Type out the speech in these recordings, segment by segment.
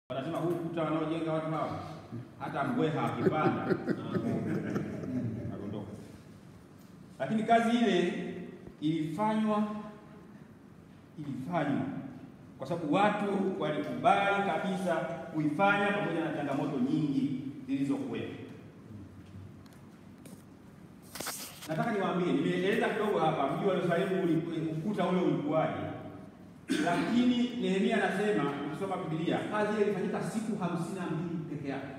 Wanasema huu ukuta wanaojenga watu hawa, hata mbweha akipanda agondoka. Lakini kazi ile ilifanywa ilifanywa kwa sababu watu walikubali kabisa kuifanya pamoja na changamoto nyingi zilizokuwepo. Nataka niwaambie, nimeeleza kidogo hapa mji wa Yerusalemu uli- ukuta ule ulikuwaje, lakini Nehemia anasema ukisoma Biblia kazi ile ilifanyika siku hamsini na mbili peke yake.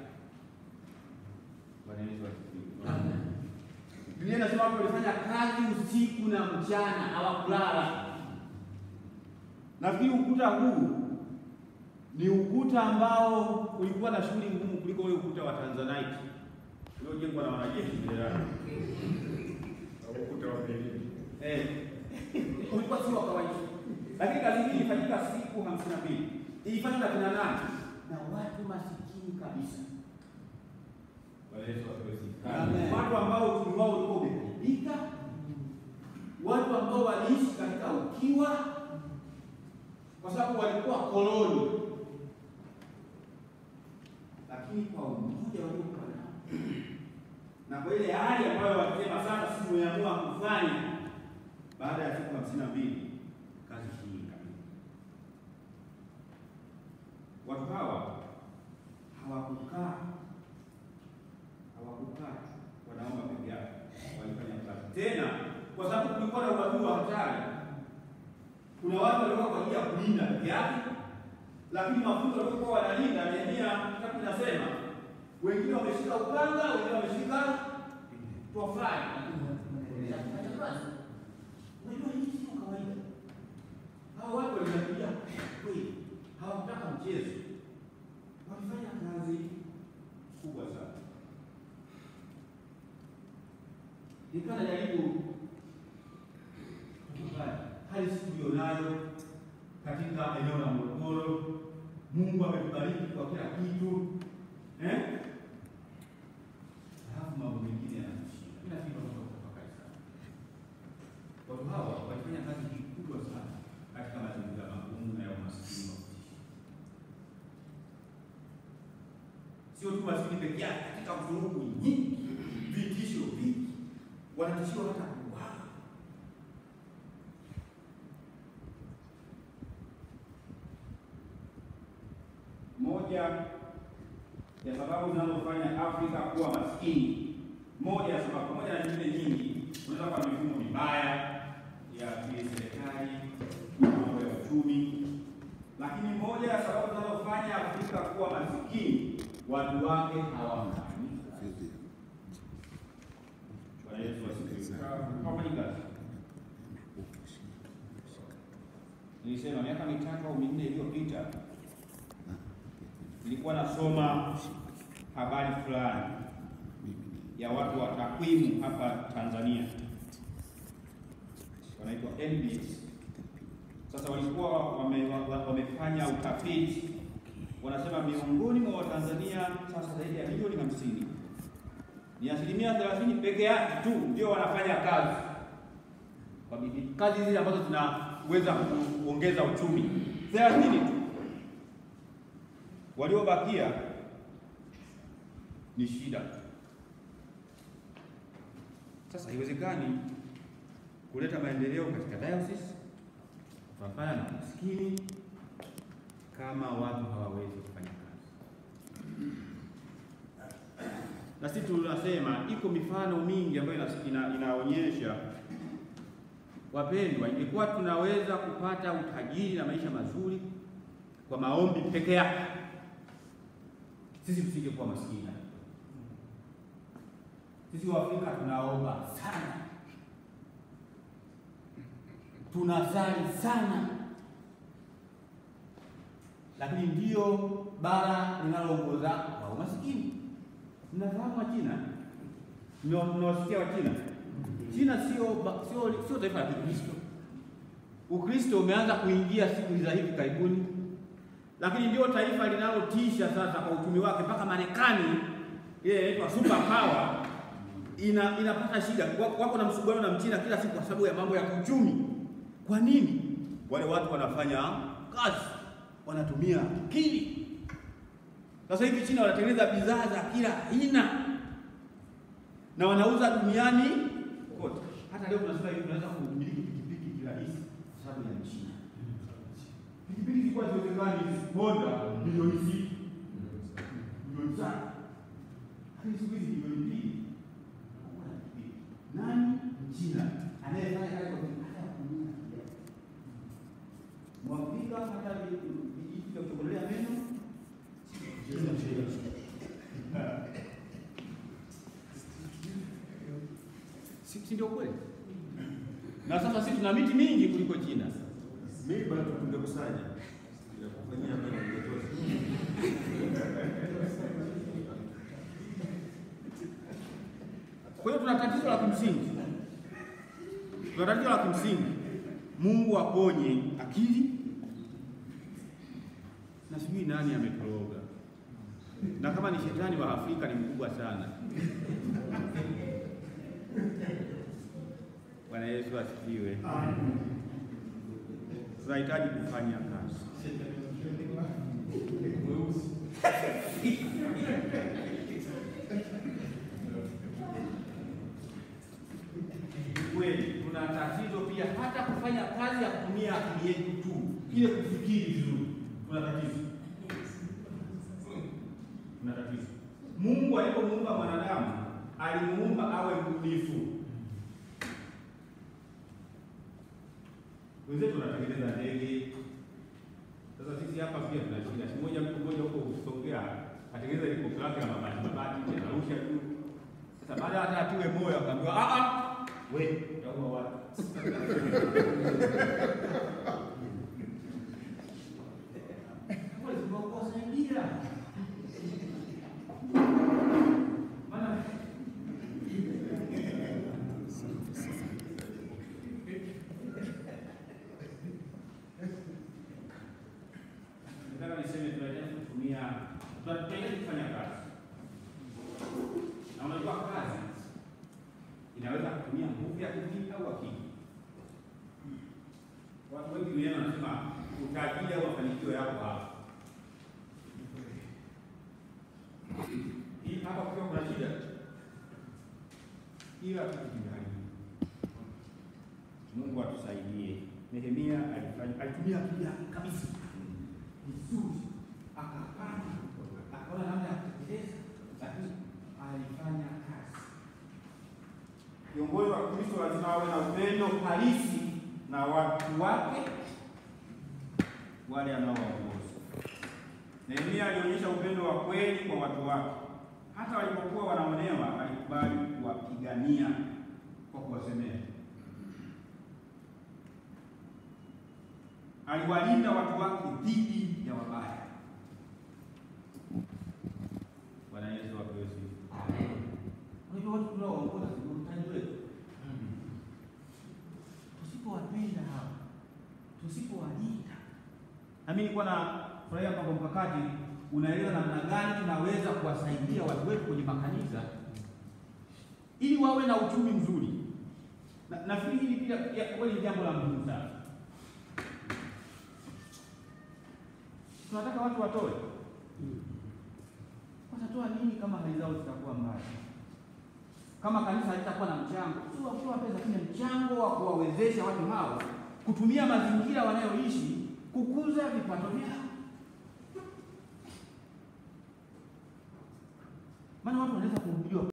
Bwana Yesu asifiwe. Biblia inasema watu walifanya kazi usiku na mchana, hawakulala. Nafikiri ukuta huu ni ukuta ambao ulikuwa na shughuli ngumu kuliko ule ukuta wa Tanzanite uliojengwa na wanajeshi Jenerali. Ukuta wa Berlin. Eh, ulikuwa si wa kawaida, lakini kazi hii ilifanyika siku hamsini na mbili. Ilifanywa na kina nani? Na watu masikini kabisa. Bwana Yesu asifiwe sana. Amen. Watu ambao uchumi wao ulikuwa umeharibika, watu ambao waliishi katika ukiwa, kwa sababu walikuwa koloni, lakini kwa umoja waliokuwa nao na kwa ile hali ambayo wakisema sasa sisi tumeamua kufanya baada ya siku hamsini na mbili kazi hii ikamilika. Watu hawa hawakukaa hawakukaa wanaomba peke yake, walifanya kazi tena, kwa sababu kulikuwa na uadui wa hatari. Kuna watu walikuwa kwa ajili ya kulinda peke yake, lakini mafunzo waliokuwa wanalinda, Nehemia kitabu kinasema wengine wameshika upanga, wengine wameshika tofali. Unajua hii sio kawaida. Hawa watu walinakuja kweli, hawakutaka mchezo, walifanya kazi kubwa sana. Nilikuwa najaribu kukubali hali siku tulionayo katika eneo la Morogoro. Mungu ametubariki kwa kila kitu eh? Halafu mambo mengine yanatushinda. Mimi nafikiri tunaweza kutafakari sana. Watu hawa walifanya kazi hii kubwa sana katika mazingira magumu na ya umaskini wa kutisha. Sio tu maskini peke yake, katika vurugu nyingi, vitisho vingi, wanatishiwa hata kuuawa. Moja ya sababu zinazofanya Afrika kuwa maskini, moja ya sababu, pamoja na nyingine nyingi, unaweza kuwa mifumo mibaya ya kiserikali, mambo ya uchumi, lakini moja ya sababu zinazofanya Afrika kuwa maskini, watu wake hawaunganika. Bwana Yesu asifiwe. Hawafanyi kazi. Nilisema miaka mitatu au minne iliyopita nilikuwa nasoma habari fulani ya watu wa takwimu hapa Tanzania, wanaitwa NBS. Sasa walikuwa wame, wa- wamefanya utafiti, wanasema miongoni mwa Watanzania sasa zaidi ya milioni hamsini ni asilimia thelathini peke yake tu ndio wanafanya kazi kwa bidii, kazi zile ambazo zinaweza kuongeza uchumi, thelathini tu waliobakia ni shida. Sasa haiwezekani kuleta maendeleo katika diocese kupambana na maskini kama watu hawawezi kufanya kazi. Na sisi tunasema iko mifano mingi ambayo ina, ina, inaonyesha wapendwa, ingekuwa tunaweza kupata utajiri na maisha mazuri kwa maombi peke yake sisi tusingekuwa maskini. Sisi Waafrika tunaomba sana, tunasali sana, lakini ndiyo bara linaloongoza kwa umaskini. Mnafahamu Wachina? Mna- Mnawasikia Wachina? China sio ba- sio sio taifa la Kikristo. Ukristo umeanza kuingia siku za hivi karibuni lakini ndio taifa linalotisha sasa kwa uchumi wake, mpaka Marekani ile inaitwa super power ina inapata shida, Wa- wako na msuguano na Mchina kila siku kwa sababu ya mambo ya kiuchumi. Kwa nini? Wale watu wanafanya kazi, wanatumia akili, Sasa hivi China wanatengeneza bidhaa za kila aina na wanauza duniani kote. Hata leo tunasema hivi, tunaweza kumiliki pikipiki kirahisi kwa sababu ya China. Pikipiki zilikuwa ziwezekani Honda milioni sita milioni tano lakini siku hizi milioni mbili unakuwa na pikipiki. Nani? Mchina anayefanya kazi kwa hata kutumia kiasi. Mwafrika hata vijiji vya kuchokolea meno si si ndio kweli? Na sasa sisi tuna miti mingi kuliko China. Mimi bado tungekusanya ya kufanyia mimi ingetosha. Kwa hiyo tuna tatizo la kimsingi, tuna tatizo la kimsingi. Mungu aponye akili, na sijui nani ametoroga, na kama ni shetani wa Afrika ni mkubwa sana. Bwana Yesu asifiwe. Tunahitaji kufanya kazi. Kweli tuna tatizo pia hata kufanya kazi ya kutumia akili yetu tu, ile kufikiri vizuri, tuna tatizo, tuna tatizo. Mungu alipomuumba mwanadamu alimuumba awe mbunifu. Wenzetu wanatengeneza ndege. Sasa sisi hapa pia tuna shida. Siku moja mtu mmoja huko Songea atengeneza helikopta yake ya mabati mabati, anarusha tu. Sasa baada hata atiwe moyo akaambiwa a a we utaua watu. Kwa hiyo tunawasaidia. Maana nataka niseme tunahitaji kutumia tunahitaji kufanya kazi. Na unajua kazi inaweza kutumia nguvu ya kivita au akili. Watu wengi duniani wanasema utajiri au mafanikio yako hapa. Hii hapa kukiwa kuna shida, ila tukijitahidi. Mungu atusaidie. Nehemia alifanya alitumia akili yake kabisa vizuri, akapanga, akaona namna ya kutekeleza, lakini alifanya kazi. Viongozi wa Kristo lazima wawe na upendo halisi na watu wake wale anaowaongoza. Nehemia alionyesha upendo wa kweli kwa watu wake, hata walipokuwa wanaonewa alikubali kuwapigania kwa kuwasemea. Aliwalinda watu wake dhidi ya wabaya. Bwana Yesu apewe sifa. Unajua watu tunaowaongoza ndio mtaji wetu. Tusipowapenda hawa, tusipowalinda, nami nilikuwa na furahia kwamba mkakati unaeleza namna gani tunaweza kuwasaidia watu wetu kwenye makanisa ili wawe na uchumi mzuri. Na- Nafikiri hili pia pia kweli ni jambo la muhimu sana. Tunataka watu watoe, watatoa nini kama hali zao zitakuwa mbaya? Kama kanisa halitakuwa na mchango, sio wa kutoa pesa, lakini mchango wa kuwawezesha watu hao kutumia mazingira wanayoishi kukuza vipato vyao. Maana watu wanaweza kuhubiriwa